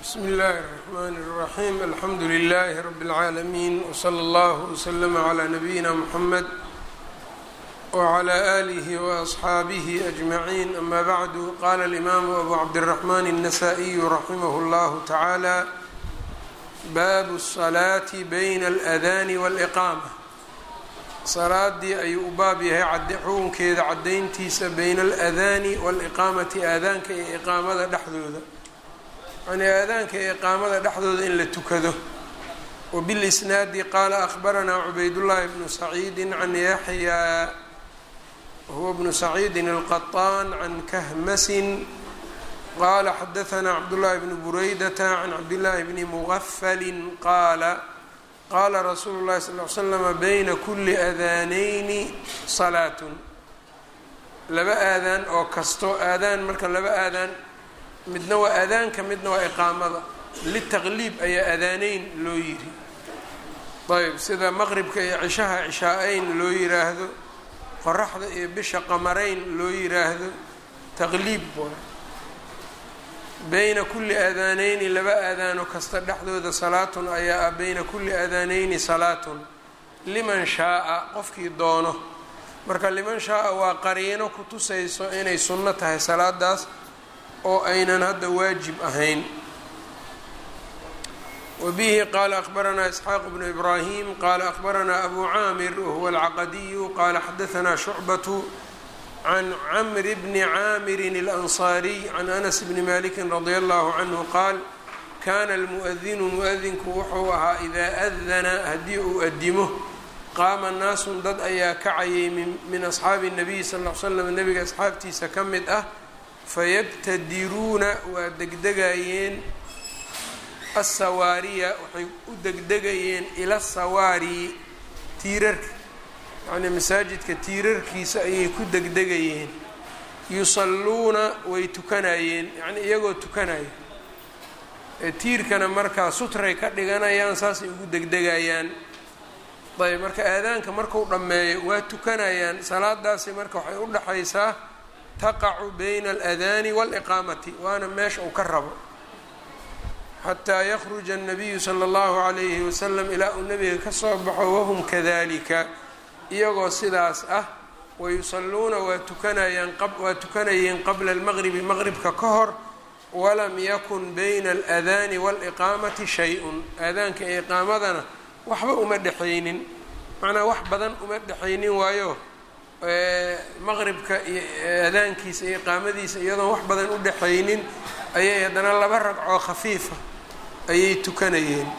bsmi اllahi الرحmn الرaxيm alxamdu لlh rb العaalمين وslى اllه وslm عlى نabiyina mحamed وعlى آlih وأصxaabih أجmaعin ama bعdu qala الإmam أbu cabdالرحmn النsائي raximh اllah taعalى bab الصlaaة byn الأdاn والإqاmة salaadii ayuu u baab yahay xukunkeeda cadayntiisa bayna aladaani waaliqaamati aadaanka iyo iqaamada dhexdooda yacnii aadaanka iyo iqaamada dhexdooda in la tukado wabilisnaadi qaala akhbaranaa cubaydullaahi bnu saciidin can yaxyaa wahuwa bnu saciidin alqaطaan can kahmasin qaala xadahanaa cabdullaahi bnu buraydata can cabdillaahi bni mugafalin qaala qaala rasuulu llahi sal l slama bayna kuli aadaanayni salaatun laba aadaan oo kasto aadaan marka laba aadaan midna waa aadaanka midna waa iqaamada litaqliib ayaa aadaaneyn loo yiri ayb sida maqribka iyo cishaha cishaa-eyn loo yiraahdo qoraxda iyo bisha qamarayn loo yiraahdo taqliib bayna kuli aadaaneyni laba aadaano kasta dhexdooda salaatun ayaa ah bayna kuli aadaaneyni salaatun liman shaaa qofkii doono marka liman shaaa waa qariino ku tusayso inay sunno tahay salaadaas oo aynan hadda waajib ahayn wa bihi qaala akhbaranaa isxaaq bnu ibraahim qaala akhbaranaa abu caamir wahuwa alcaqadiyu qaala xadahanaa shucbatu can camri bni caamirin اlansaariy can anas bni maliki radi allahu canhu qaal kana almu'adinu mu-adinku wuxuu ahaa idaa adana haddii uu adimo qaama naasun dad ayaa kacayay min asxaabi nabiyi sal l slam nabiga asxaabtiisa ka mid ah fayabtadiruuna waa degdegayeen asawaariya waxay u degdegayeen ila sawaari tiirarka yacnii masaajidka tiirarkiisa ayay ku degdegayeen yusalluuna way tukanayeen yacnii iyagoo tukanaya tiirkana markaa sutray ka dhiganayaan saasay ugu degdegayaan ayb marka aadaanka marku dhammeeyo waa tukanayaan salaadaasi marka waxay u dhaxaysaa taqacu bayna aladaani waaliqaamati waana meesha uu ka rabo xataa yakhruja annabiyu sala allahu calayhi wasalam ilaa uu nebiga ka soo baxo wahum kadalika iyagoo sidaas ah wayusalluuna waa tukanayaan waa tukanayeen qabla almaqribi maqribka ka hor walam yakun bayna aladaani waaliqaamati shay-un aadaanka iyo iqaamadana waxba uma dhexaynin macnaa wax badan uma dhexaynin waayo maqribka iyo aadaankiisa iyo iqaamadiisa iyadoon wax badan u dhexaynin ayay haddana laba ragcoo khafiifa ayay tukanayeen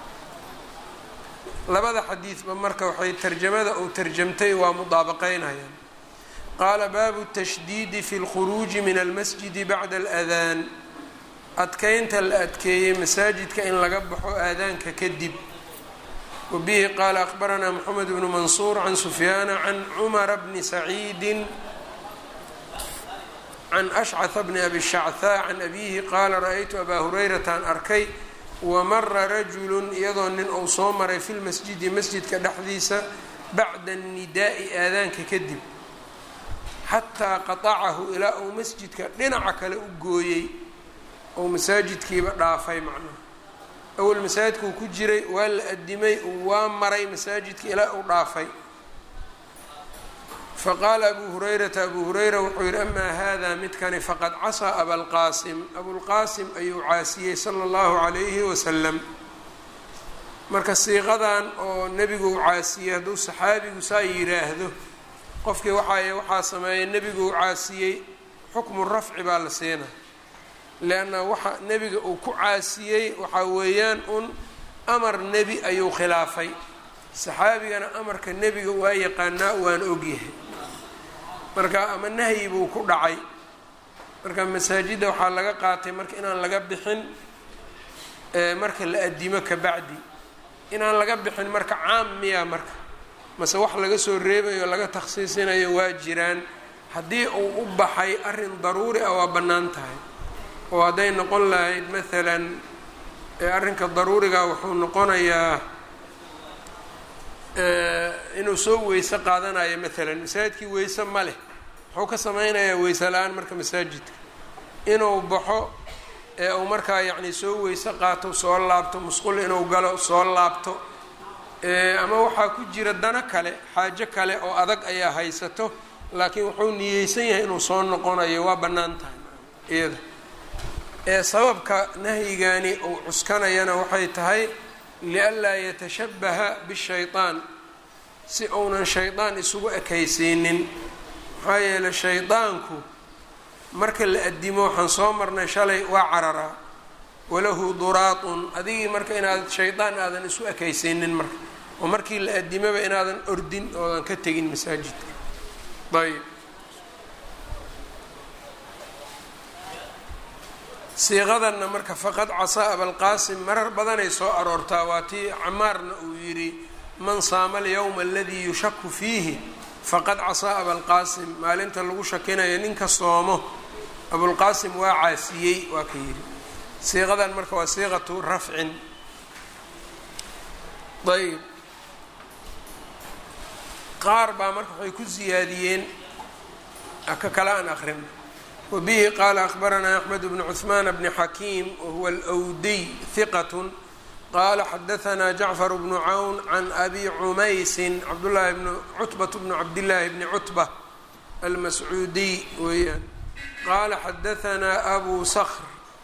labada xadiidba marka waxay tarjamada uu tarjamtay waa mudaabaqeynayaan qaala baabu tashdiidi fi lkhuruuji min almasjidi bacda aladaan adkeynta la adkeeyey masaajidka in laga baxo aadaanka kadib wa bihi qaala akhbaranaa moxamed bnu mansuur can sufyaana can cumara bni saciidin can ashcata bni abi shachaa can abiihi qaala ra-aytu abaa hurayrataan arkay wamara rajulun iyadoo nin uu soo maray fi lmasjidi masjidka dhexdiisa bacda annidaa'i aadaanka kadib xataa qatacahu ilaa uu masjidka dhinaca kale u gooyey ou masaajidkiiba dhaafay macnaha awal masaajidkuu ku jiray waa la adimay waa maray masaajidka ilaa uu dhaafay faqaala abu hurayrata abu hurayra wuxuu yihi amaa hada midkani faqad casaa abalqaasim abulqaasim ayuu caasiyey sala allahu calayhi wasalam marka siiqadan oo nebigu u caasiyey hadduu saxaabigu saa yidhaahdo qofkii waxaay waxaa sameeyay nebigu u caasiyey xukmu rafci baa la siinaa leanna waxa nebiga uu ku caasiyey waxaa weeyaan un amar nebi ayuu khilaafay saxaabigana amarka nebiga waa yaqaanaa waan ogyahay marka ama nahyi buu ku dhacay marka masaajidda waxaa laga qaatay marka inaan laga bixin marka la adimo kabacdi inaan laga bixin marka caam miya marka mase wax laga soo reebayo laga takhsiisinayo waa jiraan haddii uu u baxay arrin daruuri ah waa bannaan tahay oo hadday noqon lahayd maalan arrinka daruuriga wuxuu noqonayaa inuu soo weyse qaadanayo maalan masaajidkii weyse ma leh muxuu ka sameynayaa weyse la-aan marka masaajidka inuu baxo ee uu markaa yacni soo weyse qaato soo laabto musqul inuu galo soo laabto ama waxaa ku jira dano kale xaajo kale oo adag ayaa haysato laakiin wuxuu niyeysan yahay inuu soo noqonayo waa bannaan tahay iyada ee sababka nahyigani uu cuskanayana waxay tahay lianlaa yatashabaha bishayطaan si uunan shaydaan isugu ekaysiinin maxaa yeeley shaydaanku marka la addimo waxaan soo marnay shalay waa cararaa walahu duraatun adigii marka inaad shaydaan aadan isu ekaysiinin marka oo markii la addimoba inaadan ordin oodan ka tegin masaajidka ayb siiqadanna marka faqad casaa abalqaasim marar badanay soo aroortaa waa tii camaarna uu yidhi man saama alyowma aladii yushaku fiihi faqad casaa abalqaasim maalinta lagu shakinayo ninka soomo abulqaasim waa caasiyey waa ka yidhi siiqadan marka waa siiqatu rafcin ayb qaar baa marka waxay ku siyaadiyeen ka kale aan akrin wabihi qaala akbaranaa axmed bnu cuثmaan bni xakiim wahuwa alwdiy hiqat qala xadaanaa jacfar bnu cawn can abi cumaysin cabdulahi bn cutbat bnu cabdillaahi bni cutba almascuudiy weeyaan qaala xadaanaa abu skr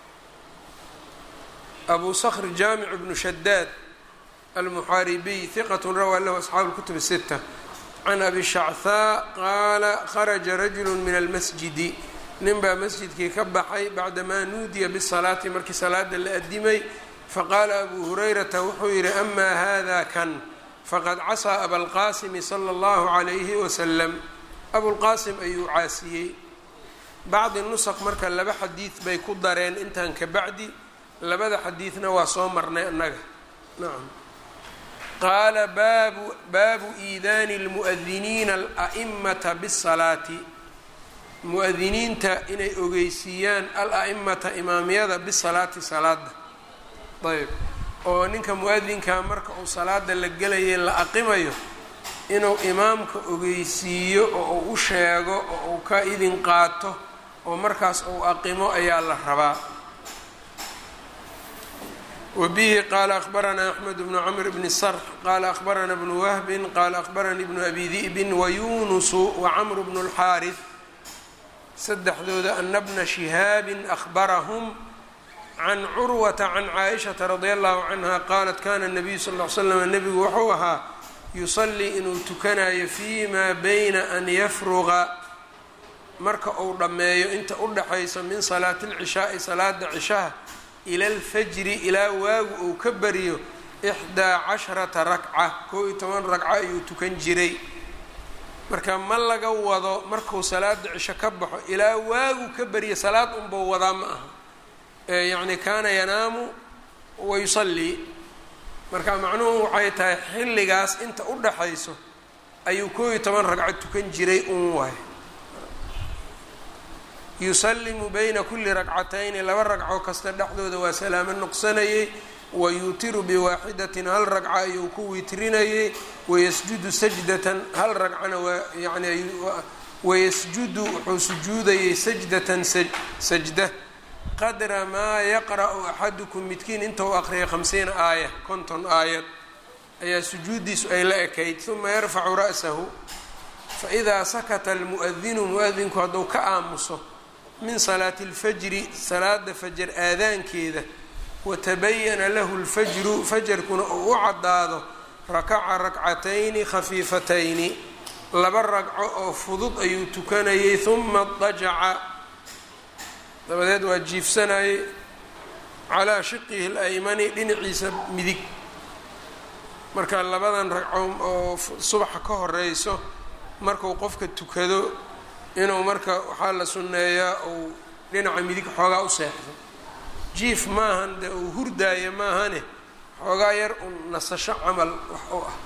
abu skr jaamic bnu shadaad almuxaaribiy hiqat rawaa lahu asxaabu اlkutub الsita can abi shachaa qaala kharaja rajulu min almasjidi nin baa masjidkii ka baxay bacdamaa nuudiya bisalaati markii salaada la addimay faqaala abu hurayrata wuxuu yidhi amaa hada kan faqad casaa abalqaasimi sala allahu calayhi wasalam abulqaasim ayuu caasiyey bacdi nusaq marka laba xadiid bay ku dareen intan ka bacdi labada xadiidna waa soo marnay annaga nacam qaala baabu baabu iidaani lmu'adiniina ala'imata bisalaati mu-adiniinta inay ogeysiiyaan al-a'imata imaamyada bisalaati salaada ayb oo ninka mu-adinka marka uu salaada la gelayay la aqimayo inuu imaamka ogeysiiyo oo uu u sheego oo uu ka idin qaato oo markaas uu aqimo ayaa la rabaa wbihi qaala akbaranaa axmed bnu cmr bni sarx qaala akbarana bnu wahbin qaala akbaranii bnu abi di'bin wayunusu wacamr bnu اlxaariث saddexdooda ana bna shihaabin ahbarahum can curwata can caaishata radi allahu canha qaalat kana nabiyu sal l slam nebigu wuxuu ahaa yusalii inuu tukanayo fi ma bayna an yafruqa marka uu dhammeeyo inta u dhaxaysa min salaati اlcishaai salaada cishaha ila alfajri ilaa waagu uu ka bariyo ixdaa casharata rakca kow iyo toban ragco ayuu tukan jiray marka ma laga wado markuu salaada cisho ka baxo ilaa waagu ka bariyo salaad unbau wadaa ma aha yacni kaana yanaamu wa yusallii marka macnuhu waxay tahay xilligaas inta u dhaxayso ayuu kow iyo toban ragco tukan jiray un waay yusalimu bayna kuli ragcatayni laba ragco kasta dhexdooda waa salaamo noqsanayey wayuutiru biwaaxidatin hal ragca ayuu ku witrinayey wayasjudu sajdatan hal ragcana waa yani wayasjudu wuxuu sujuudayey sajdatan sajda qadra maa yaqra'u axadukum midkiin inta u aqriya hamsiina aaya konton aayad ayaa sujuuddiisu ay la ekayd uma yarfacu ra'sahu faidaa sakata almu'adinu mu-adinku hadduu ka aamuso min salaati اlfajri salaada fajar aadaankeeda watabayana lahu اlfajru fajarkuna uu u caddaado rakaca rakcatayni khafiifatayni laba ragco oo fudud ayuu tukanayay huma dajaca dabadeed waa jiifsanayay calaa shiqihi اlaymani dhinaciisa midig marka labadan ragco oo subaxa ka horeyso marku qofka tukado inuu marka waxaa la sunneeyaa uu dhinaca midig xoogaa u seexdo jiif maahan dee uu hurdaayo maahane xoogaa yar un nasasho camal wax u ah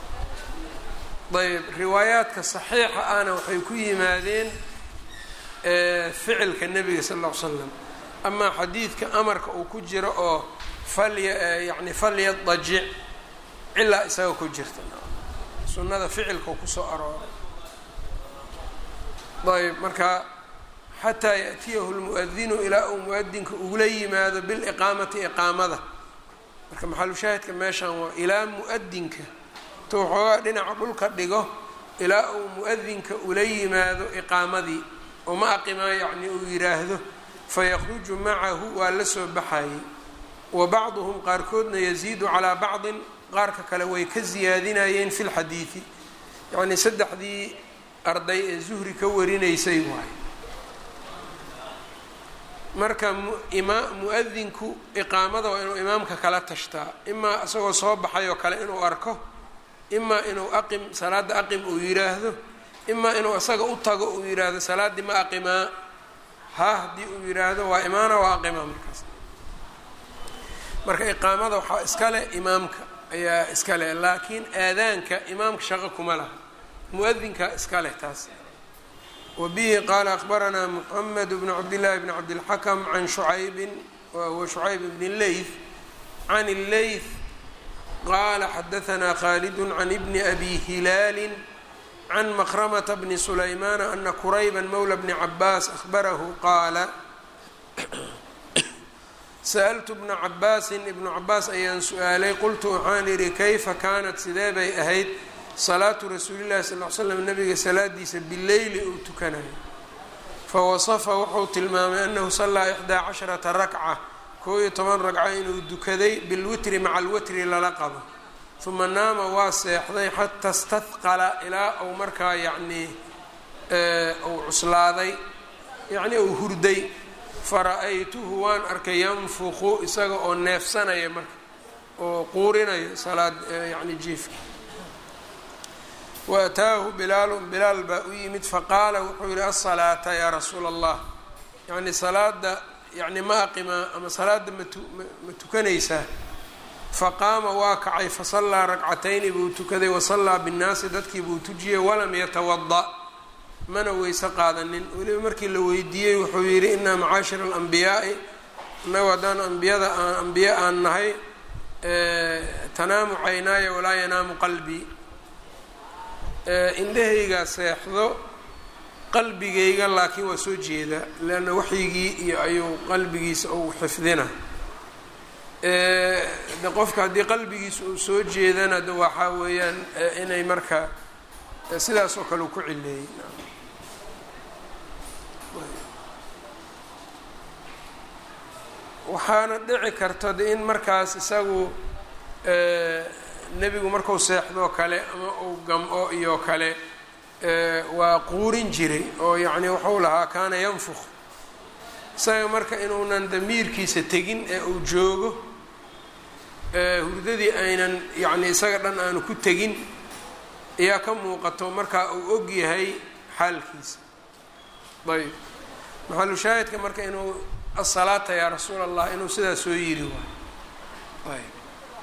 ayb riwaayaadka saxiixa ahna waxay ku yimaadeen ficilka nebiga sal ll ly slam amaa xadiidka amarka uu ku jiro oo falya yani falyadajic cilaa isaga ku jirta sunnada ficilka kusoo arooray ayb marka xataa yaأtiyahu lmuadinu ilaa uu muadinka ugula yimaado biliqaamati iqaamada marka maxalushaahidka meeshan waa ilaa muadinka intuu waxoogaa dhinaca dhulka dhigo ilaa uu muadinka ula yimaado iqaamadii oo ma aqimaa yacni uu yidhaahdo fayakruju macahu waa la soo baxayay wa bacduhum qaarkoodna yaziidu calaa bacdin qaarka kale way ka siyaadinayeen fi lxadiidi yacnii saddexdii arday ee zuhri ka warinaysay waay marka mu-adinku iqaamada waa inuu imaamka kala tashtaa imaa isagoo soo baxay oo kale inuu arko imaa inuu aqim salaadda aqim uu yidhaahdo imaa inuu isaga u tago uu yidhaahdo salaaddii ma aqimaa ha haddii uu yidhaahdo waa imaana waa aqima markaas marka iqaamada waxaa iska leh imaamka ayaa iska leh laakiin aadaanka imaamka shaqo kuma laha mu-adinka iska leh taas wa bihi qaala akbaranaa moxamed bnu cabdillaahi bni cabdilxakam can shucaybin wahuwa shucayb bni leyth can illeyth qaala xadahanaa khaalidun can ibni abi hilaalin can makramata bni sulaymaana ana kurayba mowla bni cabaas ahbarahu qaala sa'altu bna cabaasin ibnu cabaas ayaan su-aalay qultu waxaan idhi kayfa kaanat sidee bay ahayd salaatu rasuulillahi sal l slam nabiga salaadiisa bileyli uu tukanayo fawasafa wuxuu tilmaamay annahu sallaa ixdaa casharata rakca koo iyo toban ragco inuu dukaday bilwitri maca alwitri lala qabo uma naama waa seexday xata stahqala ilaa uu markaa yacnii uu cuslaaday yacnii uu hurday fara-aytuhu waan arkay yanfuqu isaga oo neefsanaya marka oo quurinayo salaad yacni jiifka wa ataahu bilaalun bilaal baa u yimid faqaala wuxuu yihi asalaata yaa rasuula allah yacni salaada yacni ma aqimaa ama salaada matu ma tukanaysaa faqaama waa kacay fasallaa ragcatayni buu tukaday wasallaa binnaasi dadkii buu tujiyey walam yatawada mana weyse qaadanin weliba markii la weydiiyey wuxuu yidhi inaa macaashira alambiyaai innagu haddaan ambiyada aan ambiye aan nahay tanaamu caynaaya walaa yanaamu qalbii indhahaygaa seexdo qalbigayga laakiin waa soo jeedaa leanna waxyigii iyo ayuu qalbigiisa uu xifdina de qofka haddii qalbigiisa uu soo jeedana de waxaa weeyaan inay marka sidaas oo kale uu ku cileeyey waxaana dhici karta de in markaas isagu nebigu marku seexdoo kale ama uu gam-o iyo kale waa quurin jiray oo yacni wuxuu lahaa kaana yanfuk isaga marka inuunan damiirkiisa tegin ee uu joogo hurdadii aynan yacni isaga dhan aanu ku tegin ayaa ka muuqato markaa uu og yahay xaalkiisa ayb maxalu shaahidka marka inuu asalaata yaa rasuula allah inuu sidaa soo yiri waay ayb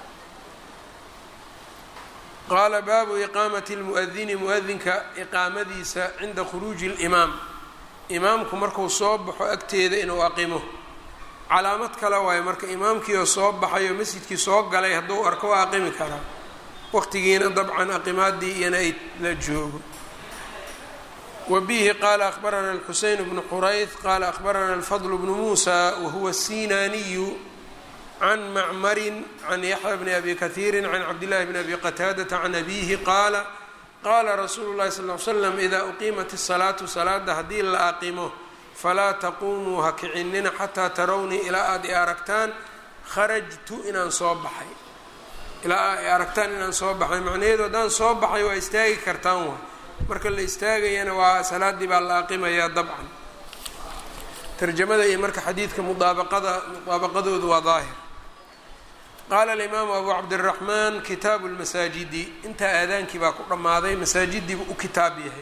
qaala baabu iqaamati lmuadini muadinka iqaamadiisa cinda khuruuji limaam imaamku marku soo baxo agteeda inuu aqimo calaamad kale waayo marka imaamkiioo soo baxay oo masjidkii soo galay hadduu arko waa aqimi karaa waqtigiina dabcan aqimaadii iyana ay la joogo wa bihi qaala akhbarana alxuseyn bnu xurayd qaala akhbarana alfadl bnu muusa wahuwa الsinaaniyu can macmarin can yaxya bni abi kahiiri can cabdillahi bni abi qataadata can abihi qaala qaala rasuulu llahi sal l slam idaa uqiimat الsalaatu salaada haddii la aqimo falaa taquumuu ha kicinina xataa tarawnii ilaa aada i aragtaan kharajtu inaan soo baxay ilaa ay aragtaan inaan soo baxay macnaheedu haddaan soo baxay waa istaagi kartaan waay marka la istaagayana waa salaaddii baa la aqimayaa dabcan tarjamada iyo marka xadiidka mudaabaqada mudaabaqadoodu waa daahir qaala alimaamu abu cabdiraxmaan kitaabu lmasaajidi intaa aadaankii baa ku dhammaaday masaajidiibu u kitaab yahay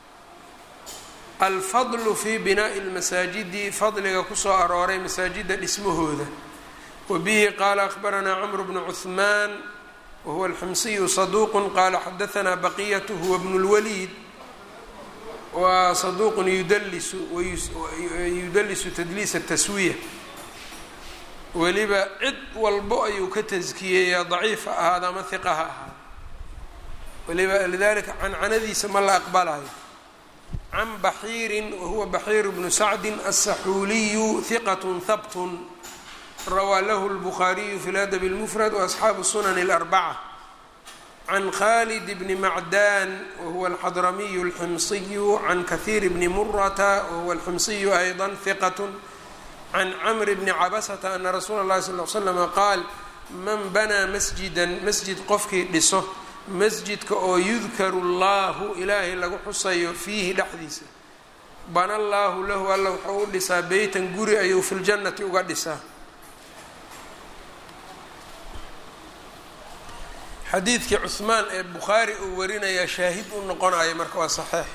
alfadlu fi binaa'i lmasaajidi fadliga kusoo arooray masaajidda dhismahooda wa bihi qaala akhbaranaa camru bnu cuhmaan wahuwa alximsiyu saduuqun qaala xadahanaa baqiyatu huwa bnu lwaliid waa saduuqun yudalisu yudalisu tadliisa taswiya weliba cid walbo ayuu ka taskiyeeyaa daciif ha ahaada ama hiqa ha ahaada weliba lidalika cancanadiisa ma la aqbalayo can baxiirin wahuwa baxiir bnu sacdin aلsaxuuliyu hiqat habt rawaa lahu اlbukhaariyu fi ladab اlmufrad waasxaabu sunan اlarbaca can khalid bni macdan wahuwa alxadramiyu اlximsiyu can kahiir bni murata wahuwa alximsiyu ayضa hiqat can camr bni cabasata ana rasuula اllahi sal l slama qaal man banaa masjidan masjid qofkii dhiso masjidka oo yudkaru allahu ilaahay lagu xusayo fiihi dhexdiisa bana allaahu lahu alla wuxuu u dhisaa beytan guri ayuu fi ljannati uga dhisaa xadiidkii cuhmaan ee bukhaari uu warinayaa shaahid u noqonayo marka waa saxiix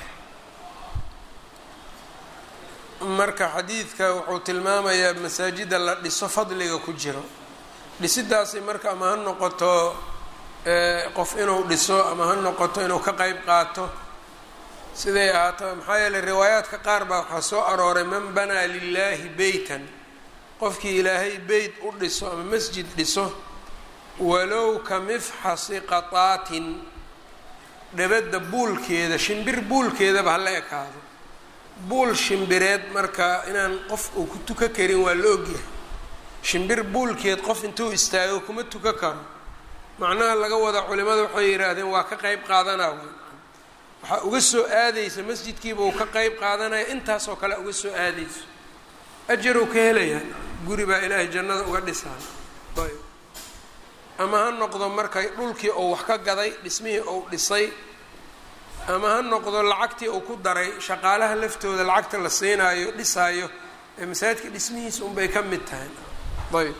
marka xadiidka wuxuu tilmaamayaa masaajida la dhiso fadliga ku jiro dhisidaasi marka ama ha noqoto qof inuu dhiso ama ha noqoto inuu ka qeyb qaato siday ahaato maxaa yeeley riwaayaadka qaar baa waxaa soo arooray man banaa lilaahi beytan qofkii ilaahay beyt u dhiso ama masjid dhiso walow ka mifxasi qataatin dhabadda buulkeeda shimbir buulkeedaba hala ekaado buul shimbireed marka inaan qof uu ku tuka karin waa la ogyahay shimbir buulkeed qof intuu istaago kuma tuka karo macnaha laga wada culimada waxay yidhaahdeen waa ka qeyb qaadanaa waxaa uga soo aadaysa masjidkiiba uu ka qeyb qaadanaya intaasoo kale uga soo aadayso ajaruu ka helayaa guri baa ilaahay jannada uga dhisaan ayb ama ha noqdo marka dhulkii uu wax ka gaday dhismihii uu dhisay ama ha noqdo lacagtii uu ku daray shaqaalaha laftooda lacagta la siinaayo dhisaayo ee masaajidka dhismihiisa unbay ka mid tahay ayb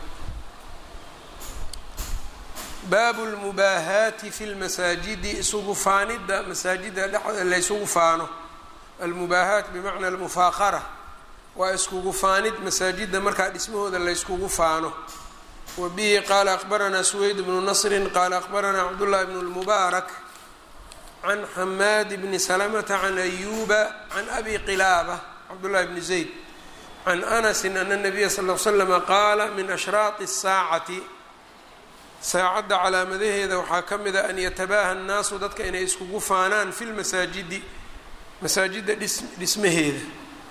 baabu lmubaahaati fi lmasaajidi isugu faanidda masaajida dhexda laysugu faano almubaahaat bimacna almufaaqara waa iskugu faanid masaajida markaa dhismahooda layskugu faano wa bihi qaala akbaranaa suweyd bnu nasrin qaala akbaranaa cabdullahi bnu lmubaarak can xamaad bni salamata can ayuba can abi qilaaba cabdullahi bni zayd can anasin ana nabiya sal l slama qaala min ashraaqi الsaacati saacadda calaamadaheeda waxaa ka mid a an yatabaaha annaasu dadka inay iskugu faanaan fi lmasaajidi masaajidda dhis dhismaheeda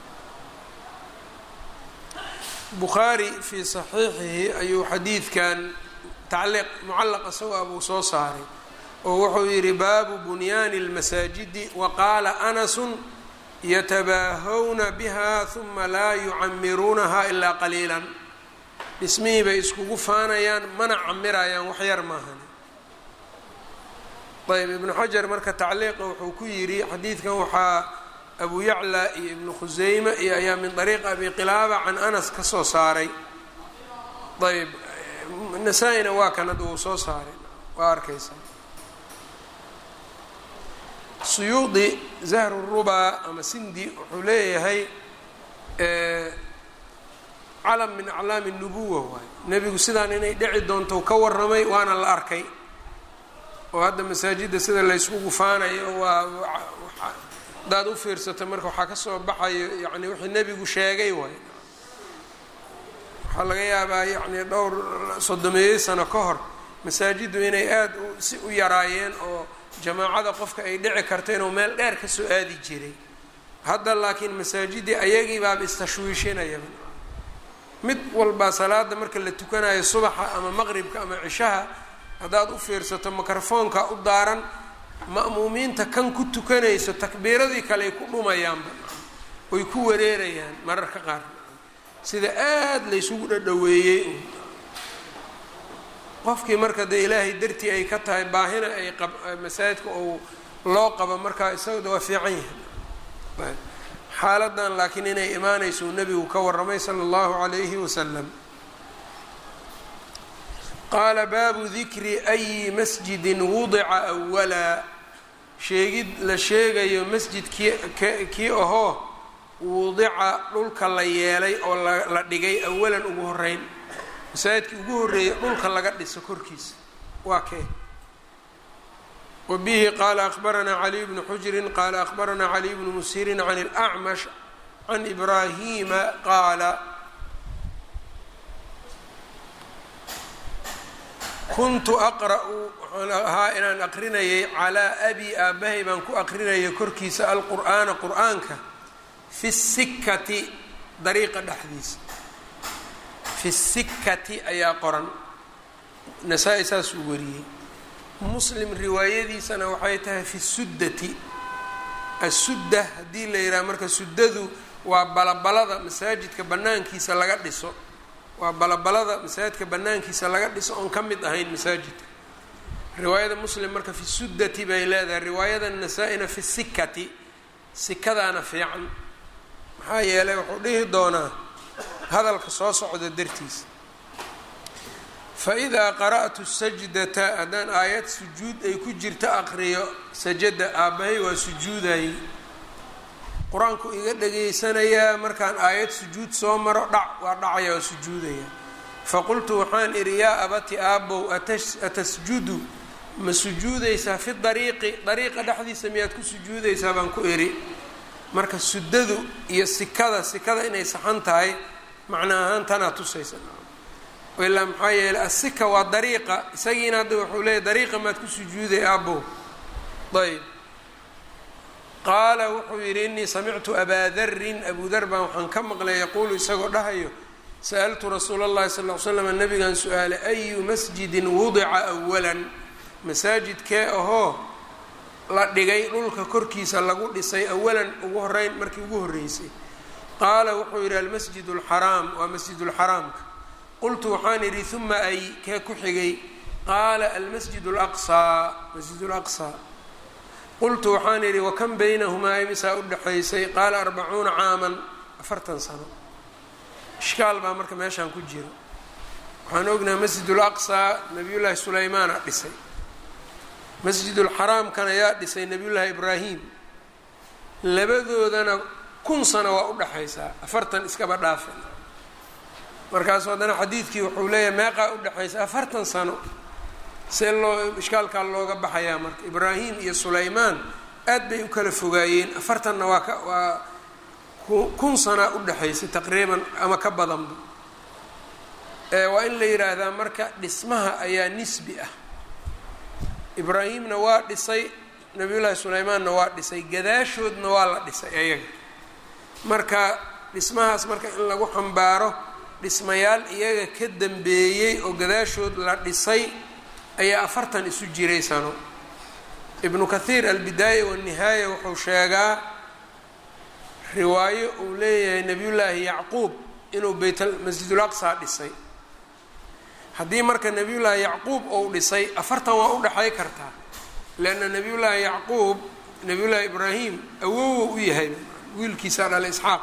bukhaari fii saxiixihi ayuu xadiidkan tacliiq mucallaq isagoo abuu soo saaray oo wuxuu yidhi baabu bunyaani اlmasaajidi wa qaala anasun yatabaahawna biha huma laa yucamiruunaha ilaa qaliila dhismihii bay iskugu faanayaan mana camirayaan wax yar maahan ayb ibnu xajar marka tacliiqa wuxuu ku yidhi xadiidkan waxaa abu yacla iyo ibnu khuseyme iyo ayaa min dariiq abi qilaaba can anas ka soo saaray ayb nasaa-ina waa kan hadda uu soo saaray waa arkaysaa suyuudi zahru rubaa ama sindi wuxuu leeyahay calam min aclaami nubuwa waay nebigu sidaan inay dhici doonto ka warramay waana la arkay oo hadda masaajidda sida layskugu faanayo waa hadaad u fiirsato marka waxaa kasoo baxayo yani wixii nebigu sheegay waay waxaa laga yaabaa yani dhowr soddomeeyey sano ka hor masaajiddu inay aada si u yaraayeen oo jamaacada qofka ay dhici karta inuu meel dheer kasoo aadi jiray hadda laakiin masaajidii ayagii baaba istashwiishinayaba mid walbaa salaada marka la tukanayo subaxa ama maqribka ama cishaha haddaad u fiirsato mikrofoonka u daaran ma'muumiinta kan ku tukanayso takbiiradii kale ay ku dhumayaanba oy ku wareerayaan mararka qaar sida aada laysugu dhadhaweeyey qofkii marka dee ilaahay dartii ay ka tahay baahina ay qab masaajidka ou loo qabo markaa isagada waa fiican yahay xaaladan laakiin inay imaanayso uu nebigu ka warramay sala allahu calayhi wasalam qaala baabu dikri ayi masjidin wudica awalaa sheegid la sheegayo masjid kii kii ahoo wudica dhulka la yeelay oo la dhigay awalan ugu horeyn masaajidkii ugu horreeyay dhulka laga dhiso korkiisa waa kee wa bihi qaala akbaranaa caliy bnu xujrin qaala akbaranaa caliy bnu musirin can اlأcmash can ibraahima qaala kuntu aqra'u waxaan ahaa inaan aqrinayay calaa abi aabahay baan ku aqrinayay korkiisa alqur'aana qur'aanka fi sikati dariiqa dhexdiisa fi sikati ayaa qoran nasaa-i saasuu wariyey muslim riwaayadiisana waxay tahay fi suddati asudda haddii la yidhaha marka suddadu waa balabalada masaajidka banaankiisa laga dhiso waa balabalada masaajidka banaankiisa laga dhiso oon ka mid ahayn masaajidka riwaayada muslim marka fi suddati bay leedahay riwaayada nasaa-ina fi sikati sikadaana fiican maxaa yeelay wuxuu dhihi doonaa hadalka soo socda dartiisa fa idaa qara'tu sajdata haddaan aayad sujuud ay ku jirto aqriyo sajada aabbahay waa sujuudayay qur-aanku iga dhageysanayaa markaan aayad sujuud soo maro dhac waa dhacaya waa sujuudaya faqultu waxaan idhi yaa abati aabbow atasjudu ma sujuudaysaa fi dariiqi dariiqa dhexdiisa miyaad ku sujuudaysaa baan ku idhi marka suddadu iyo sikada sikada inay saxan tahay macna ahaan tanaa tusaysa ilaa maxaa yeeley asika waa dariiqa isagiina hadda wuxuu leeyahy dariiqa maad ku sujuuday aabbow ayb qaala wuxuu yidhi inii samictu abaa darin abu dar baan waxaan ka maqlay yaquulu isagoo dhahayo sa'altu rasuula اllahi sal l slam nabigan su-aalay ayu masjidin wudica awalan masaajidkee ahoo la dhigay dhulka korkiisa lagu dhisay awalan ugu horeyn markii ugu horreysay qaala wuxuu yidhi almasjid اlxaraam waa masjid اlxaraamka qultu waxaan idhi uma ay kee ku xigay qaala almasjid اlaqsaa masjid اlaqsaa qultu waxaan idhi wakan baynahumaa imisaa u dhexaysay qaala arbacuuna caaman afartan sano ishkaal baa marka meeshaan ku jira waxaan ognahay masjid ulaqsaa nabiyullaahi sulaymaana dhisay masjidulxaraamkana yaa dhisay nabiyullaahi ibraahim labadoodana kun sano waa u dhexaysaa afartan iskaba dhaafa markaasu haddana xadiidkii wuxuu leeyahay meeqaa u dhexaysa afartan sano see loo ishkaalkaa looga baxayaa marka ibraahim iyo sulaymaan aad bay u kala fogaayeen afartanna waa ka waa kun sanaa u dhexaysay taqriiban ama ka badanba waa in la yidhaahdaa marka dhismaha ayaa nisbi ah ibraahimna waa dhisay nabiyullaahi sulaymaanna waa dhisay gadaashoodna waa la dhisay ayaga marka dhismahaas marka in lagu xambaaro dhismayaal iyaga ka dambeeyey oo gadaashood la dhisay ayaa afartan isu jiray sano ibnu kathiir albidaaya wanihaaya wuxuu sheegaa riwaayo uu leeyahay nabiyullaahi yacquub inuu beyt masjidul aqsaa dhisay haddii marka nabiyullaahi yacquub uu dhisay afartan waa u dhexay kartaa leanna nabiyullaahi yacquub nabiyullaahi ibraahim awowow u yahay wiilkiisaa dhalay isxaaq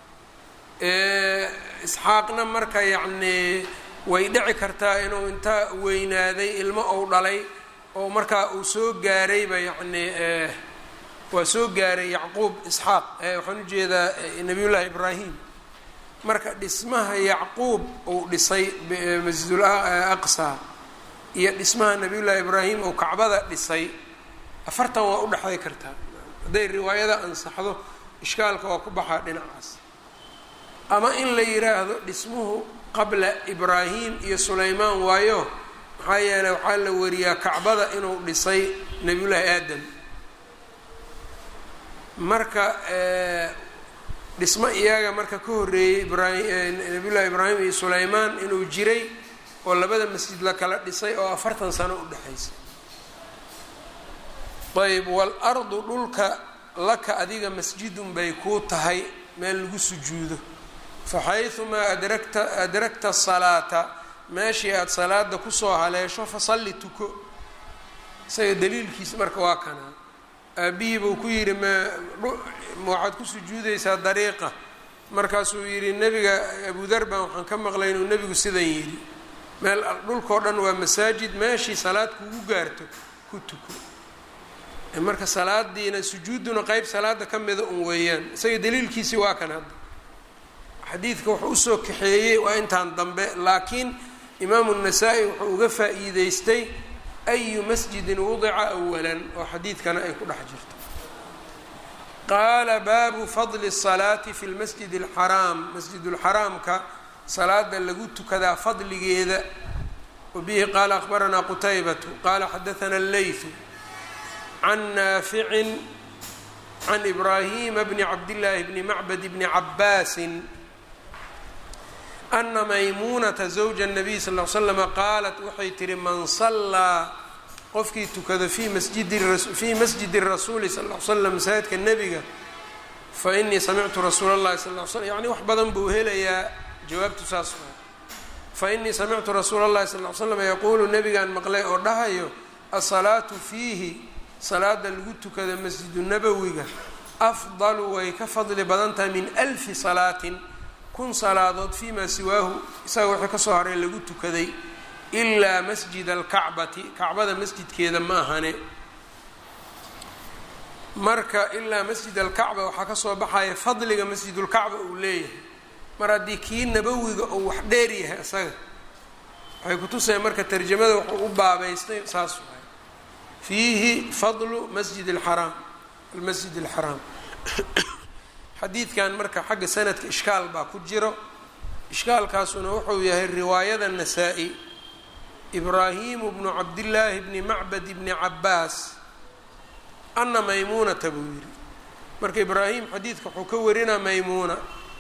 isxaaqna marka yacnii way dhici kartaa inuu inta weynaaday ilmo ou dhalay oo markaa uu soo gaarayba yacnii waa soo gaaray yacquub isxaaq waxaan ujeedaa nabiyullaahi ibraahim marka dhismaha yacquub uu dhisay masjidul aqsa iyo dhismaha nabiyullaahi ibraahim uu kacbada dhisay afartan waa u dhexday kartaa hadday riwaayada ansaxdo ishkaalka waa ku baxaa dhinacaas ama in la yiraahdo dhismuhu qabla ibraahim iyo sulaymaan waayo maxaa yeeley waxaa la wariyaa kacbada inuu dhisay nabiyullaahi aadam marka dhismo iyaga marka ka horreeyey ibraahim nabiyullahi ibraahim iyo sulaymaan inuu jiray oo labada masjid la kala dhisay oo afartan sano u dhexaysay ayb waalardu dhulka laka adiga masjidun bay kuu tahay meel lagu sujuudo faxayumaa adragta adragta salaata meeshii aada salaada kusoo haleesho fasalli tuko isaga daliilkiisa marka waa kanaa aabihii buu ku yidhi ma ma waxaad ku sujuudaysaa dariiqa markaasuu yidhi nebiga abudar baan waxaan ka maqlay inuu nebigu sidan yidhi meel dhulkao dhan waa masaajid meeshii salaad kugu gaarto ku tuko marka salaadiina sujuuduna qeyb salaada ka mida un weeyaan isaga daliilkiisii waa kan hadda xadiidka wuxuu usoo kaxeeyey waa intaan dambe laakiin imaamu الnasaa-i wuxuu uga faa'iideystay ayu masjidin wudica awalan oo xadiidkana ay ku dhex jirto qaala baabu fadli الsalaati fi lmasjid اlxaraam masjid اlxaraamka salaada lagu tukadaa fadligeeda wabihi qaala akbaranaa qutaybatu qaala xadaثana اleyثu can naaficin can ibraahima bni cabdillaahi bni macbad bni cabaasin ana maymuunata zawja nabiy sal l slama qaalat waxay tihi man sallaa qofkii tukada fii masjidifii masjidi rasuuli sal l slam masaajidka nebiga fa inii samictu rasuula llahi sal l slam yani wax badan buu helayaa jawaabtu saas waa fa inii samictu rasuula llahi sal l slam yaquulu nebigaan maqlay oo dhahayo asalaatu fiihi salaada lagu tukada masjidu nabowiga afdalu way ka fadli badan tahay min alfi salaatin kun salaadood fii maa siwaahu isaga wixii kasoo haray lagu tukaday ilaa masjid alkacbati kacbada masjidkeeda ma ahane marka ilaa masjid alkacba waxaa kasoo baxaya fadliga masjidulkacba uu leeyahay mar haddii kii nabowiga uu wax dheer yahay isaga waxay kutusaya marka tarjamada wuxuu u baabaystay saas waay fiihi fadlu masjid alxaraam almasjid alxaraam xadiidkan marka xagga sanadka ishkaal baa ku jiro ishkaalkaasuna wuxuu yahay riwaayada nasaa-i ibraahimu bnu cabdillaahi bni macbad bni cabaas ana maymuunata buu yidhi marka ibraahim xadiidka wuxuu ka warinaa maymuuna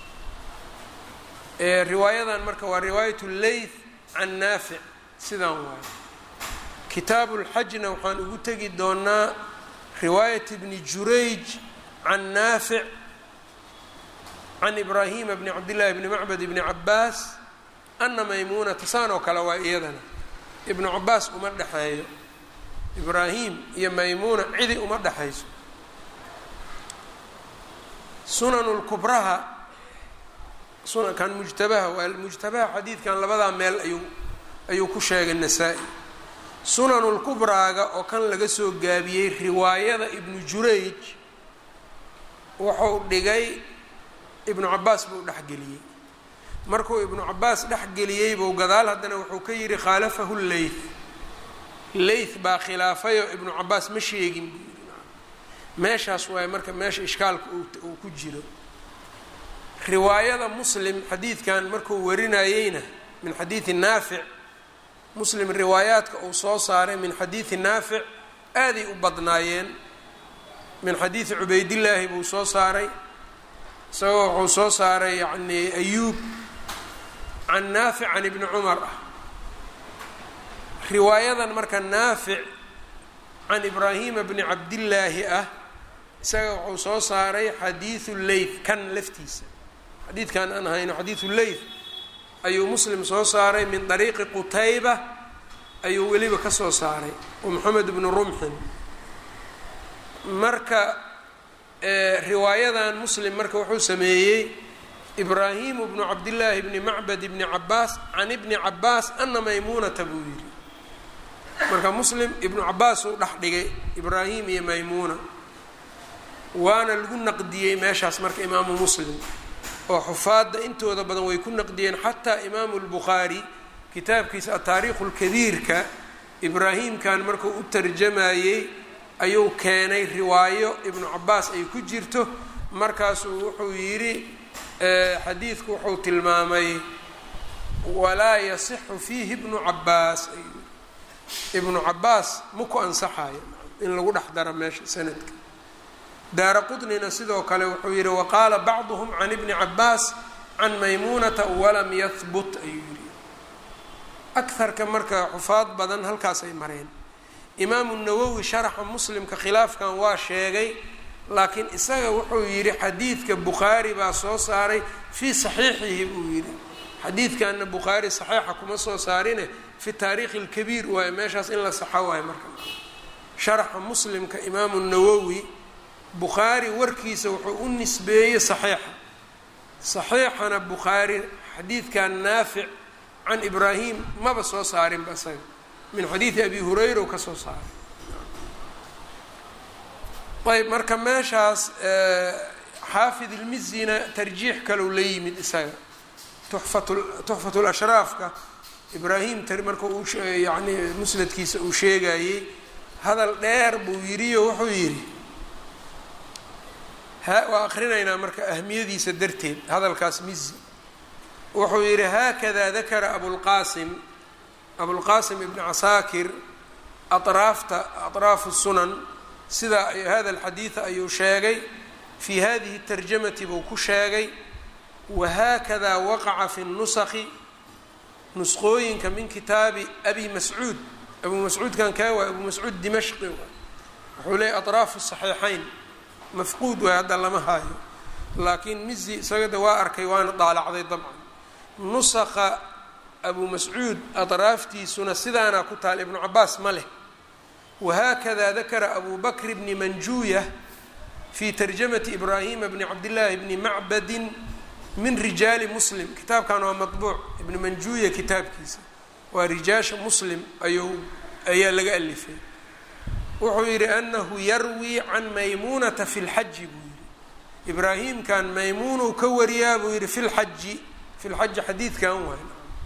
riwaayadan marka waa riwaayat leyth can naafic sidaan waayo kitaabu lxajna waxaan ugu tegi doonaa riwaayat bni jurayj can naafic can ibraahima bni cabdillahi bni macbad bni cabaas ana maymuunata saan oo kale waa iyadana ibnu cabaas uma dhexeeyo ibraahim iyo maymuuna cidi uma dhexayso sunanu lkubraha sunankan mujtabaha waa mujtabaha xadiidkan labadaa meel ayuu ayuu ku sheegay nasaa-i sunanu lkubraaga oo kan laga soo gaabiyey riwaayada ibnu jurayj wuxuu dhigay ibnu cabaas buu dhexgeliyey markuu ibnu cabaas dhexgeliyey buu gadaal haddana wuxuu ka yidhi khaalafahu leyth leyth baa khilaafayoo ibnu cabaas ma sheegin buu yidhi meeshaas waaye marka meesha ishkaalka uu ku jiro riwaayada muslim xadiidkan markuu warinayeyna min xadiidi naafic muslim riwaayaadka uu soo saaray min xadiidi naafic aaday u badnaayeen min xadiidi cubaydillaahi buu soo saaray isagoo wuxuu soo saaray yacni ayuub can naafic can ibni cumar ah riwaayadan marka naafic can ibraahima bni cabdillaahi ah isaga wuxuu soo saaray xadiidu leyth kan laftiisa xadiidkan aan hayno xadiidu leyth ayuu muslim soo saaray min dariiqi qutayba ayuu weliba ka soo saaray oo moxamed bnu rumxin marka riwaayadan muslim marka wuxuu sameeyey ibraahimu bnu cabdillaahi bni macbad bni cabaas can ibni cabaas ana maymuunata buu yidhi marka muslim ibnu cabaas uu dhex dhigay ibraahim iyo maymuuna waana lagu naqdiyey meeshaas marka imaamu muslim oo xufaadda intooda badan way ku naqdiyeen xataa imaamu lbukhaari kitaabkiisa ataariikhu lkabiirka ibraahimkan markuu u tarjamayey ayuu keenay riwaayo ibnu cabaas ay ku jirto markaasuu wuxuu yidhi xadiidku wuxuu tilmaamay walaa yasixu fiihi ibnu cabaas ibnu cabaas ma ku ansaxayo in lagu dhex daro meesha sanadka daara qudnina sidoo kale wuxuu yidhi waqaala bacduhum can ibni cabaas can maymuunata walam yahbut ayuu yidhi akarka marka xufaad badan halkaasay mareen imaamu nawowi sharaxa muslimka khilaafkan waa sheegay laakiin isaga wuxuu yidhi xadiidka bukhaari baa soo saaray fii saxiixihi buu yidhi xadiidkanna bukhaari saxiixa kuma soo saarine fi taariikhi اlkabiir waayo meeshaas in la saxo waayo marka sharaxa muslimka imaamu nawowi bukhaari warkiisa wuxuu u nisbeeyey saxiixa saxiixana bukhaari xadiidkan naafic can ibraahim maba soo saarinba isaga min xadiidi abi hurayra u ka soo saaray ayb marka meeshaas xaafid ilmizina tarjiix kalou la yimid isaga tuxfat tuxfat lashraafka ibraahim marka uu yani musnadkiisa uu sheegayey hadal dheer buu yidhiyo wuxuu yidhi waa akrinaynaa marka ahmiyadiisa darteed hadalkaas mizi wuxuu yidhi haakada dakara abulqaasim abulqaasim ibn casaakir atraafta atraafu sunan sidaa hada alxadiida ayuu sheegay fii hadihi tarjamati buu ku sheegay wahaakadaa waqaca fi nusakhi nusqooyinka min kitaabi abi mascuud abu mascuudkan kaa waay abu mascuud dimashqi wuxuu leeyay atraafu saxiixayn mafquud waay hadda lama haayo laakiin mizi isagada waa arkay waana daalacday dabcan nusakha abu mascuud atraaftiisuna sidaanaa ku taal ibnu cabaas ma leh wahaakada dakara abu bakr bni manjuuya fi tarjamati ibraahima bni cabdillaahi bni macbadin min rijaali muslim kitaabkan waa maطbuuc ibni manjuuya kitaabkiisa waa rijaasha muslim ayuu ayaa laga alifay wuxuu yidhi anahu yarwii can maymuunata fi lxaji buu yihi ibraahimkan maymuunuu ka wariyaa buu yihi fi lxaji fi lxaji xadiidkan waay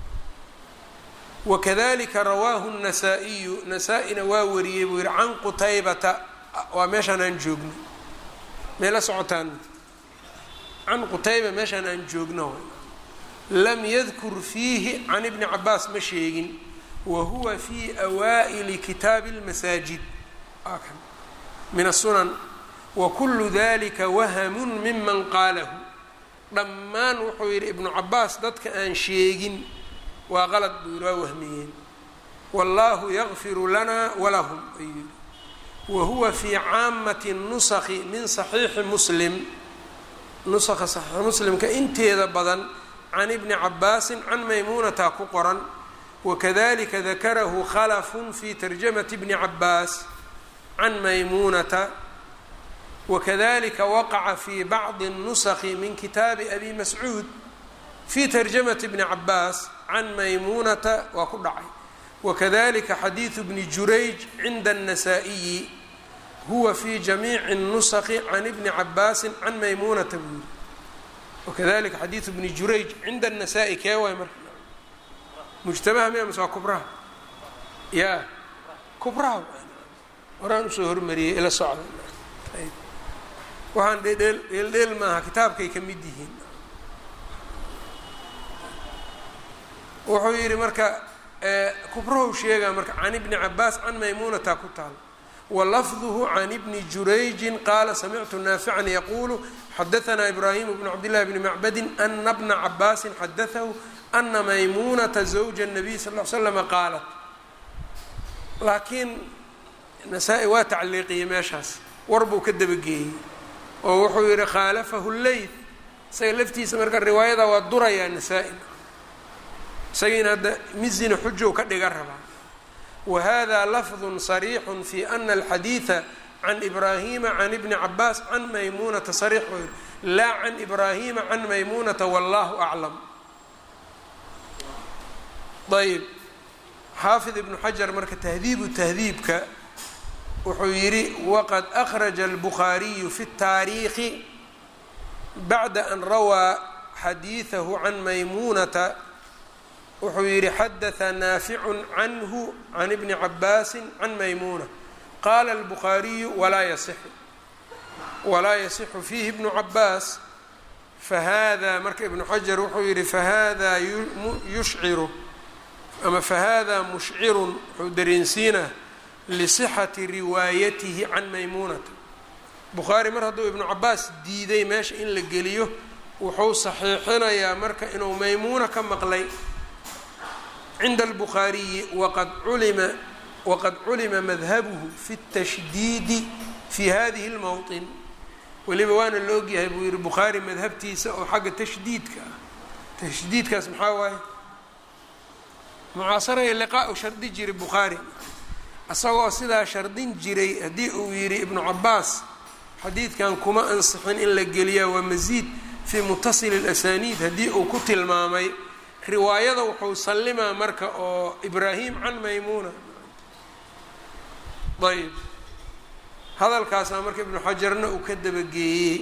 wakadalika rawaahu الnasaa-iyu nasaa-ina waa wariyey buu yihi can qutaybata waa meeshaan aan joogno meela socotaan can qutayba meeshaan aan joogno lam yadkur fiihi can ibni cabaas ma sheegin wa huwa fi awaa'ili kitaabi اlmasaajid min asunan wa kulu dalika wahamun miman qaalahu dhammaan wuxuu yidhi ibnu cabaas dadka aan sheegin waa qalad buu yidhi waa wahmiyeen wallaahu yakfiru lana walahum ayuu yidhi wa huwa fii caamati nusakhi min saxiixi muslim nusakha saxiixi muslimka inteeda badan can ibni cabaasin can maymuunata ku qoran wakadalika dakarahu khalafun fi tarjamati bni cabaas can maymuunata wakadalika waqaca fi bacdi الnusakhi min kitaabi abi mascuud fi tarjamati bni cabaas can maymuunata waa ku dhacay wakadalika xadiidu bni jurayj cinda الnasaa-iyi huwa fi jamiici الnusakhi can ibni cabaasin can maymuunata buu yiri wakadalika xadiidu bni jurayj cinda الnasaa-i kee waay marka mujtamaha miya mise waa kubraha ya kubraha horaan usoo hormariyey ila socda waxaan dheel dheeldheel maaha kitaabkay ka mid yihiin wuxuu yidhi marka kubrahow sheegaa marka can ibni cabaas can maymuunata ku taal walafduhu can ibni jurayjin qaala samictu naafican yaquulu xadaanaa ibraahimu bnu cabdillahi bni macbadin ana bna cabaasin xadaahu ana maymuunata zawja الnabiy sal l slama qaalat laakiin nasaa-i waa tacliiqiyey meeshaas war buu ka dabageeyey oo wuxuu yihi khaalafahu leyth isaga laftiisa marka riwaayada waa durayaa nasaa-i isagiina hadda mizina xujow ka dhiga rabaa wa hada lafdu صariixu fi ana alxadiida can ibraahima can ibni cabaas can maymuunata sariix buu yihi laa can ibraahima can maymuunata wallahu aclam ayb xaafid ibnu xajar marka tahdiibu tahdiibka wuxuu yidhi waqad akhraja albukhaariyu fi اtaariikhi bacda an rawaa xadiidahu can maymuunata wuxuu yidhi xadaثa naaficu canhu can ibni cabaasi can maymuuna qaala albukhaariyu walaa yasixu walaa yasixu fiihi ibnu cabaas fahada marka ibnu xajar wuxuu yihi fahada yushciru ama fahada mushcirun wuxuu dareensiinaa lisixati riwaayatihi can maymuunata bukhaari mar hadduu ibnu cabaas diiday meesha in la geliyo wuxuu saxiixinayaa marka inuu maymuuna ka maqlay cinda albukhaariyi waqad culima waqad culima madhabuhu fi اtashdiidi fi hadihi اlmowطin weliba waana la ogyahay buu yihi bukhaari madhabtiisa oo xagga tashdiidka ah tashdiidkaas maxaa waaye mucaasaraya liqaa u shardi jiray bukhaari isagoo sidaa shardin jiray haddii uu yidhi ibnu cabaas xadiidkan kuma ansixin in la geliyaa waa masiid fii mutasili اlasaniid haddii uu ku tilmaamay riwaayada wuxuu sallimaa marka oo ibraahim can maymuuna ayb hadalkaasaa marka ibnu xajarna uu ka dabageeyey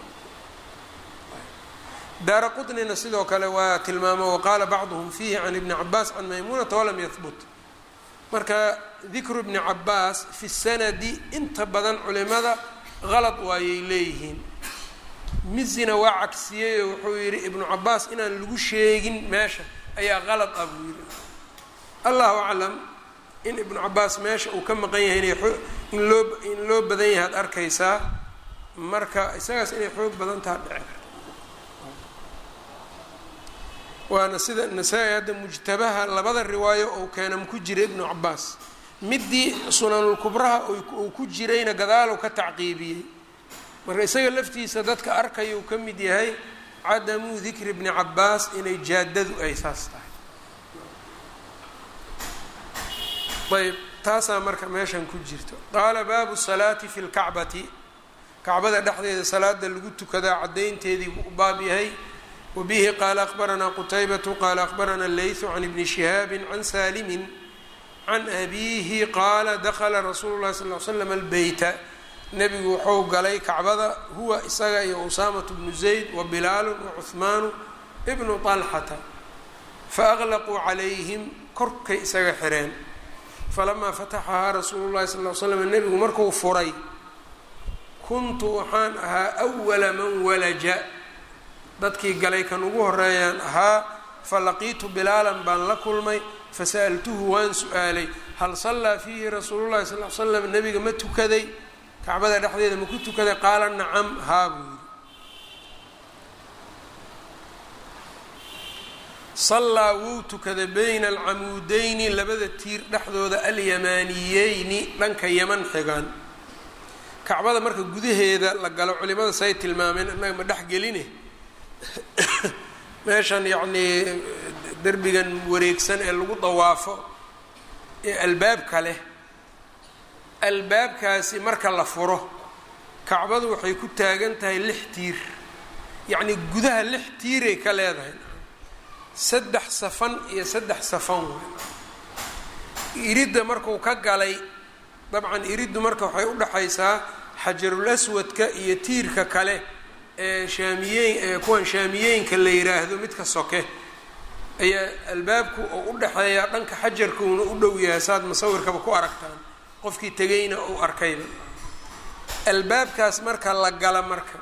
daara qطnina sidoo kale waa tilmaamo waqaala bacduhm fiihi can ibni cabaas can maymuunata walam yahbut marka dikru ibni cabaas fi sanadi inta badan culimada qalad waayay leeyihiin mizina waa cagsiyey oo wuxuu yidhi ibnu cabaas inaan lagu sheegin meesha ayaa qalad ah buu yidhi allahu aclam in ibnu cabaas meesha uu ka maqan yahay inay in loo in loo badan yahay ad arkaysaa marka isagaas inay xoog badan taha dhici karta waana sida nasaa-i hadda mujtabaha labada riwaayo ou keena ku jira ibnu cabaas midii sunanulkubraha uu ku jirayna gadaalow ka tacqiibiyey marka isaga laftiisa dadka arkayuu ka mid yahay cadamu dikri bni cabaas inay jaadadu ay saas tahay ayb taasaa marka meeshan ku jirto qaala baabu salaati fi lkacbati kacbada dhexdeeda salaada lagu tukadaa caddaynteedii buu u baab yahay wabihi qaala aqbaranaa qutaybatu qaala aqbarana leythu can ibni shihaabi can saalimin can abiihi qaala dakla rasuulu llahi sal l slam albeyta nebigu wuxuu galay kacbada huwa isaga iyo usaamatu bnu zayd wa bilaalu wa cuhmaanu ibnu طalxata faaqlaquu calayhim korkay isaga xireen falamaa fataxahaa rasuulu llahi sal l slam nebigu markuu furay kuntu waxaan ahaa awala man walaja dadkii galay kan ugu horeeyaan ahaa falaqiitu bilaalan baan la kulmay fasa'altuhu waan su-aalay hal sallaa fiihi rasuulu llahi sal l slam nebiga ma tukaday kacbada dhexdeeda ma ku tukaday qaala nacam haa buu yidhi sallaa wuu tukaday bayna alcamuudeyni labada tiir dhexdooda alyamaniyeyni dhanka yaman xigaan kacbada marka gudaheeda la galo culimada say tilmaameen innaga ma dhexgeline meeshan yacnii derbigan wareegsan ee lagu dawaafo ee albaabka leh albaabkaasi marka la furo kacbadu waxay ku taagan tahay lix tiir yacnii gudaha lix tiiray ka leedahay saddex safan iyo saddex safan waay iridda markuu ka galay dabcan iriddu marka waxay u dhexaysaa xajarul aswadka iyo tiirka kale ee shaamiyeyn ee kuwan shaamiyeenka la yiraahdo midka soke ayaa albaabku oo u dhexeeyaa dhanka xajarkuuna u dhow yahay saad musawirkaba ku aragtaan qofkii tegayna uu arkayba albaabkaas marka la gala marka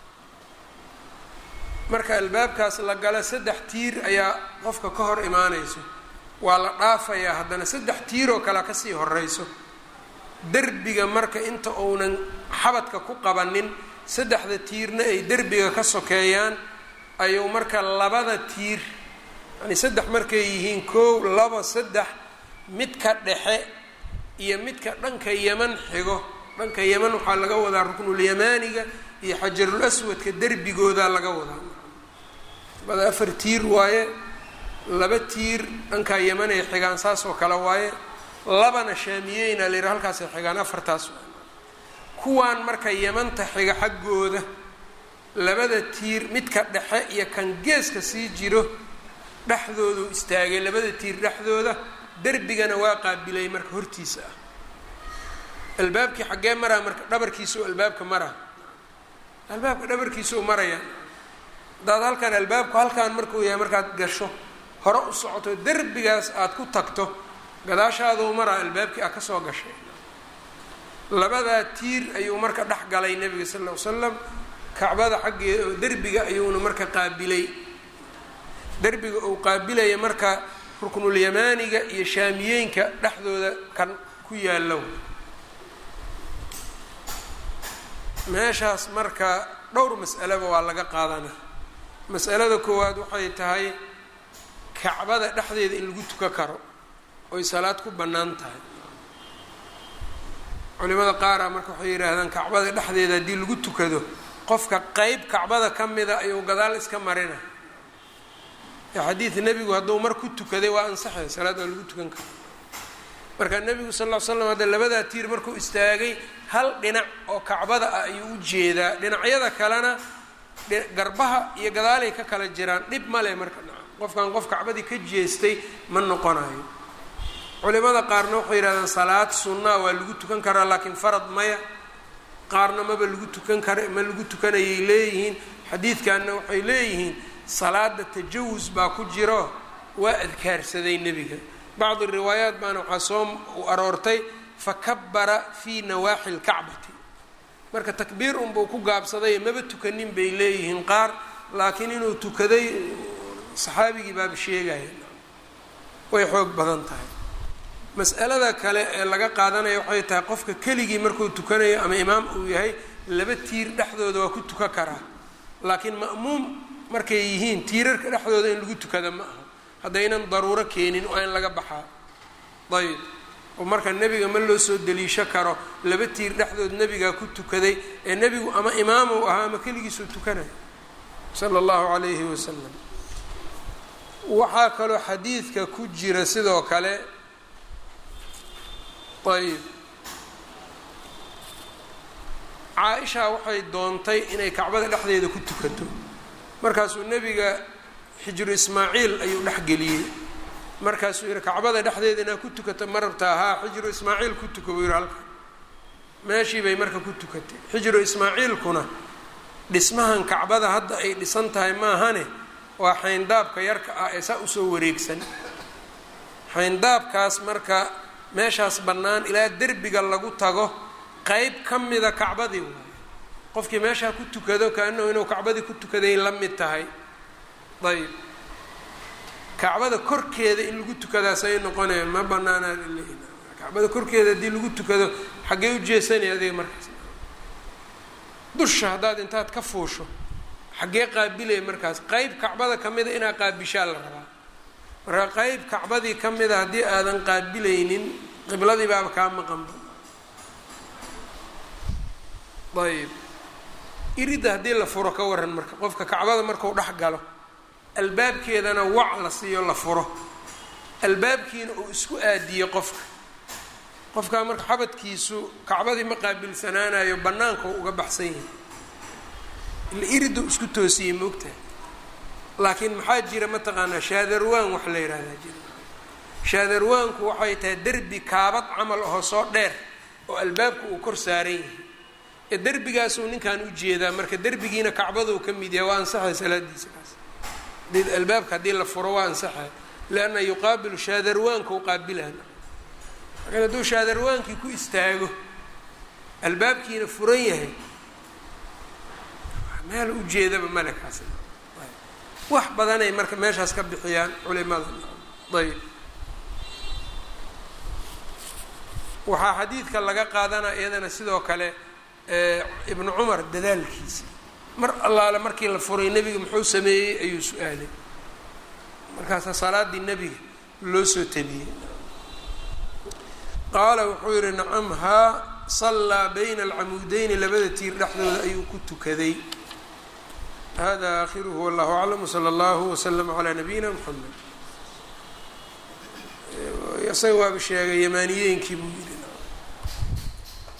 marka albaabkaas la gala saddex tiir ayaa qofka ka hor imaanayso waa la dhaafayaa haddana saddex tiiroo kale kasii horeyso derbiga marka inta uunan xabadka ku qabanin saddexda tiirna ay derbiga ka sokeeyaan ayuu marka labada tiir yani saddex markay yihiin koow laba saddex midka dhexe iyo midka dhanka yaman xigo dhanka yaman waxaa laga wadaa ruknulyamaaniga iyo xajarul aswadka derbigoodaa laga wadaa bada afar tiir waaye laba tiir dhankaa yaman ay xigaan saas oo kale waaye labana shaamiyeyna la yidhaha halkaasay xigaan afartaas kuwaan marka yamanta xiga xaggooda labada tiir midka dhexe iyo kan geeska sii jiro dhexdoodu istaagay labada tiir dhexdooda derbigana waa qaabilay marka hortiisa ah albaabkii xaggee maraa marka dhabarkiisa oo albaabka maraa albaabka dhabarkiisa oo maraya hadaad halkan albaabku halkaan markuu yahay markaad gasho hore u socoto derbigaas aada ku tagto gadaashaaduu maraa albaabkii aad kasoo gashay labadaa tiir ayuu marka dhex galay nebiga sal ll ly slam kacbada xaggeeda oo derbiga ayuuna marka qaabilay derbiga uu qaabilaya marka ruknulyamaaniga iyo shaamiyeenka dhexdooda kan ku yaallo meeshaas marka dhowr mas'alaba waa laga qaadana mas'alada koowaad waxay tahay kacbada dhexdeeda in lagu tuka karo oy salaad ku bannaan tahay culimada qaara marka waxay yidhaahdaan kacbada dhexdeeda haddii lagu tukado qofka qeyb kacbada ka mida ayuu gadaal iska marina xadiid nebigu hadduu mar ku tukaday waa ansaxay salaad waa lagu tukan kara marka nebigu sal ll ly slam hadda labadaa tiir markuu istaagay hal dhinac oo kacbada ah ayuu u jeedaa dhinacyada kalena garbaha iyo gadaalay ka kala jiraan dhib male marka qofkan qof kacbadii ka jeestay ma noqonayo culimada qaarna waxay yidhahdaan salaad sunnaa waa lagu tukan karaa laakiin farad maya qaarna maba lagu tukan kara ma lagu tukanayay leeyihiin xadiidkanna waxay leeyihiin salaada tajawus baa ku jiro waa adkaarsaday nebiga bacdi riwaayaat baana waxaa soo u aroortay fakabara fii nawaaxi lkacbati marka takbiir unbuu ku gaabsaday maba tukanin bay leeyihiin qaar laakiin inuu tukaday saxaabigii baaba sheegaya way xoog badan tahay mas'alada kale ee laga qaadanaya waxay tahay qofka keligii markuu tukanayo ama imaam uu yahay laba tiir dhexdooda waa ku tukan karaa laakiin ma'muum markay yihiin tiirarka dhexdooda in lagu tukada ma aha haddaynan daruuro keenin waa in laga baxaa ayb oo marka nebiga ma loo soo deliisho karo laba tiir dhexdood nebigaa ku tukaday ee nebigu ama imaamuu ahaa ama keligiisuu tukanaya sala allahu calayhi wasalam waxaa kaloo xadiidka ku jira sidoo kale ayb caa-isha waxay doontay inay kacbada dhexdeeda ku tukato markaasuu nebiga xijru ismaaciil ayuu dhexgeliyey markaasuu yihi kacbada dhexdeeda inaad ku tukato ma rabtaa haa xijru ismaaciil ku tuka buu yihi halka meeshii bay marka ku tukatay xijru ismaaciilkuna dhismahan kacbada hadda ay dhisan tahay maahane waa xayndaabka yarka ah ee saa usoo wareegsan xayndaabkaas marka meeshaas bannaan ilaa derbiga lagu tago qeyb ka mida kacbadii waayo qofkii meeshaa ku tukado kaanahu inuu kacbadii ku tukaday la mid tahay ayb kacbada korkeeda in lagu tukadaasay noqonaya ma banaanaa kacbada korkeeda haddii lagu tukado xaggee u jeesanaya adiga markaas dusha haddaad intaad ka fuusho xaggee qaabilaya markaas qeyb kacbada ka mida inaa qaabishaa la rabaa marka qeyb kacbadii ka mida haddii aadan qaabilaynin qibladii baaba kaa maqanba ayb iridda haddii la furo ka waran marka qofka kacbada marku dhex galo albaabkeedana wac la siiyo la furo albaabkiina uu isku aadiyo qofka qofkaa marka xabadkiisu kacbadii ma qaabilsanaanayo bannaanka uga baxsan yahay ila iriddu isku toosiyey moogtahay laakiin maxaa jira mataqaanaa shaadarwaan wax la yidhahdaa jira shaadarwaanku waxay tahay derbi kaabad camal ahoo soo dheer oo albaabka uu kor saaran yahay ee derbigaasuu ninkan u jeedaa marka derbigiina kacbaduu ka mid yahay waa ansaxay salaadiisa kaas hadii albaabka haddii la furo waa ansaxay lianna yuqaabilu shaadarwaanka u qaabilaan marka hadduu shaadarwaankii ku istaago albaabkiina furan yahay meel ujeedaba male kaas wax badanay marka meeshaas ka bixiyaan culimada ayb waxaa xadiidka laga qaadanaa iyadana sidoo kale ibnu cumar dadaalkiisa mar allaale markii la furay nebiga muxuu sameeyey ayuu su-aalay markaasaa salaadii nebiga loo soo tabiyey qaala wuxuu yihi nacam haa sallaa bayna alcamuudeyni labada tiir dhexdooda ayuu ku tukaday hada aakhiruhu wallahu aclam wsala allahu waslama calaa nabiyina mxamed isaga waaba sheegay yamaaniyeenkii buu yidhi